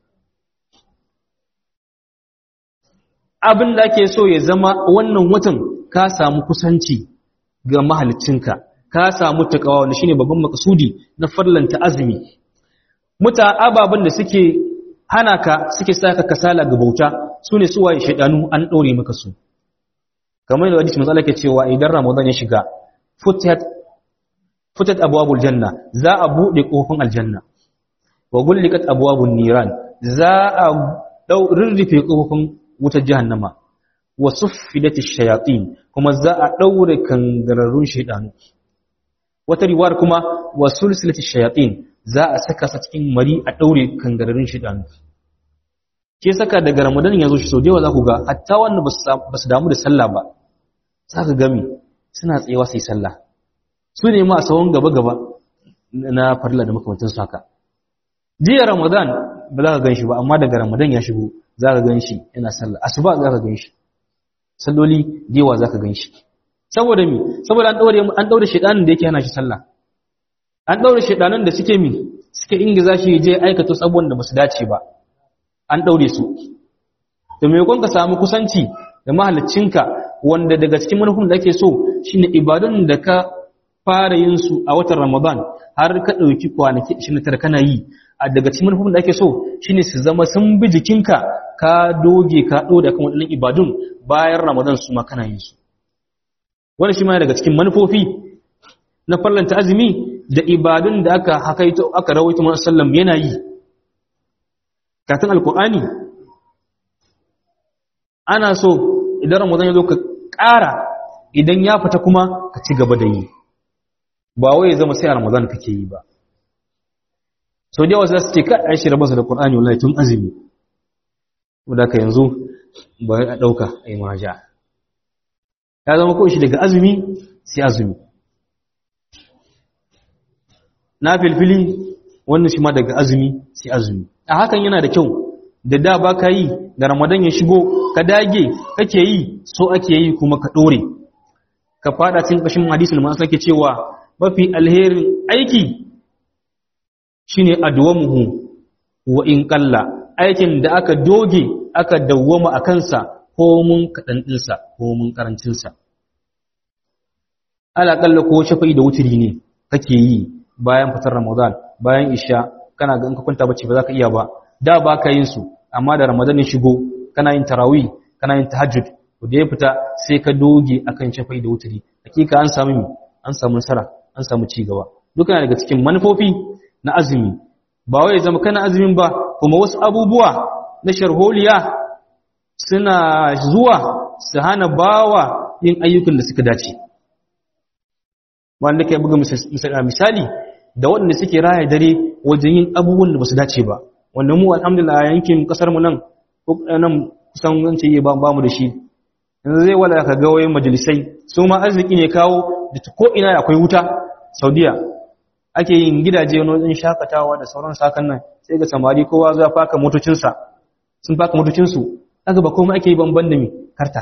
abin da ake so ya zama wannan watan ka samu kusanci ga mahalicinka ka samu takawa wanda shine babban makasudi na farlanta azumi muta ababen da suke hana ka suke saka kasala ga bauta sune suwaye shedanu an daure maka su kamar da hadisi matsala ke cewa idan ramadan ya shiga futat futat abwabul janna za a bude kofin aljanna wa gullikat abwabun niran za a dau rirrife kofin wutar jahannama wa suffidatish shayatin kuma za a daure kangararrun shaydanu wata riwayar kuma wa sulsilatish shayatin za a saka sa cikin mari a daure kangararrun shaydanu ke saka daga ramadan ya zo shi sau da yawa za ku ga hatta wanda ba su damu da sallah ba za ka gami suna tsayewa sai sallah su ne ma a tsawon gaba-gaba na farla da makamantansu haka jiya ramadan ba za ka gan shi ba amma daga ramadan ya shigo za ka gan shi yana sallah asuba za ka gan shi salloli da yawa za ka gan shi saboda mi saboda an daure an daure shedanin da yake hana shi sallah an daure shedanan da suke mi suke ingiza shi je aikata sabon da basu dace ba an daure su to me kun ka samu kusanci da mahaliccinka wanda daga cikin manufin da ake so shine ibadun da ka fara yin su a watan Ramadan har ka dauki kwanaki 29 kana yi a daga cikin manufin da ake so shine su zama sun bi jikinka ka doge ka doda kan wadannan ibadun bayan Ramadan su ma kana yin su wannan shi ma daga cikin manufofi na farlanta azumi da ibadun da aka hakaito aka rawaito Muhammad sallam yana yi katin alkur'ani ana so idan ramadan ya zo ka ƙara idan ya fita kuma ka ci gaba da yi ba wai ya zama sai a ramadan kake yi ba so da yawa za su ce ka aishi rabarsa da ƙur'ani wallahi tun azumi wadda ka yanzu ba a ɗauka a yi maja ya zama ko shi daga azumi sai azumi na filfili wannan shi ma daga azumi sai azumi a hakan yana da kyau da da ba ka yi da ramadan ya shigo ka dage kake yi so ake yi kuma ka ɗore ka fada cin ƙashin hadisul masu ake cewa mafi alherin aiki shine adwamuhu wa in qalla aikin da aka doge aka dawwama a kansa ko mun kaɗan ɗinsa ko mun ƙarancinsa alaƙalla ko shafa'i da wuturi ne kake yi bayan fitar ramadan bayan isha kana ga in ka kwanta bacci ba za ka iya ba da ba ka yin su amma da ramadan ya shigo kana yin tarawih kana yin tahajjud to da ya fita sai ka doge akan shafai da wuturi hakika an samu an samu nasara an samu ci gaba duka yana daga cikin manufofi na azumi ba wai zama kana azumin ba kuma wasu abubuwa na sharholiya suna zuwa su hana bawa yin ayyukan da suka dace wanda kai buga misali da waɗanda suke raya dare wajen yin abubuwan da ba su dace ba wanda mu alhamdulillah yankin kasar mu nan nan kusan wance yi ba mu da shi yanzu zai wala ka ga wayoyin majalisai su ma arziki ne kawo da ko ina akwai wuta saudiya ake yin gidaje wani wajen shakatawa da sauran sakan nan sai ga samari kowa za faka motocinsa sun faka motocinsu aka ba komai ake yi banban da mi karta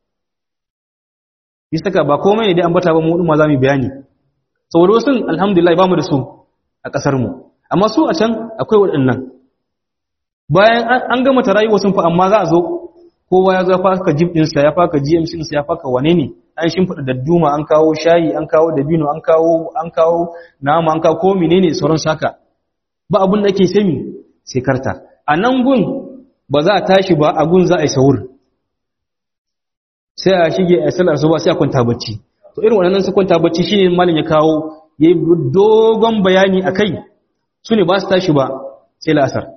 yi saka ba komai ne dai an bata ba mu ma za mu bayani saboda wasu alhamdulillah ba mu da su a ƙasar mu amma su a can akwai waɗannan bayan an gama ta rayuwa sun fa amma za a zo kowa ya zo faka jib ɗinsa ya faka gmc ɗinsa ya faka wane ne an shimfiɗa dadduma an kawo shayi an kawo dabino an kawo an kawo nama an kawo ko menene sauran saka ba abin da ake sami sai karta a nan gun ba za a tashi ba a gun za a yi sahur sai a shige a salar su ba sai a kwanta bacci to irin waɗannan su kwanta bacci shine malin ya kawo ya yi dogon bayani a kai su ne ba su tashi ba sai la'asar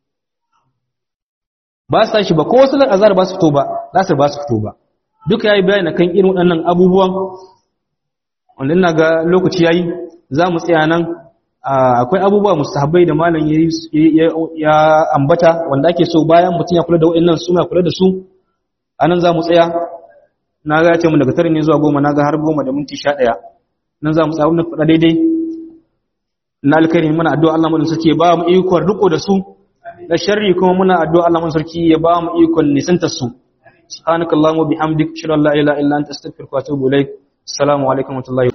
ba su tashi ba ko wasu azar ba su fito ba la'asar ba su fito ba duka ya yi bayani kan irin waɗannan abubuwan wanda ina ga lokaci ya yi za mu tsaya nan akwai abubuwa mustahabbai da malam ya ambata wanda ake so bayan mutum ya kula da waɗannan suna kula da su a nan za mu tsaya na ga ya ce mu daga tare ne zuwa goma na ga har goma da minti sha ɗaya nan za mu tsawon na faɗa daidai na alkhairi muna addu'a Allah mu sarki ya ba mu ikon riko da su da sharri kuma muna addu'a Allah mu sarki ya ba mu ikon nisantar su subhanakallahumma bihamdika ashhadu an la ilaha illa anta astaghfiruka wa atubu ilaik assalamu alaikum wa rahmatullahi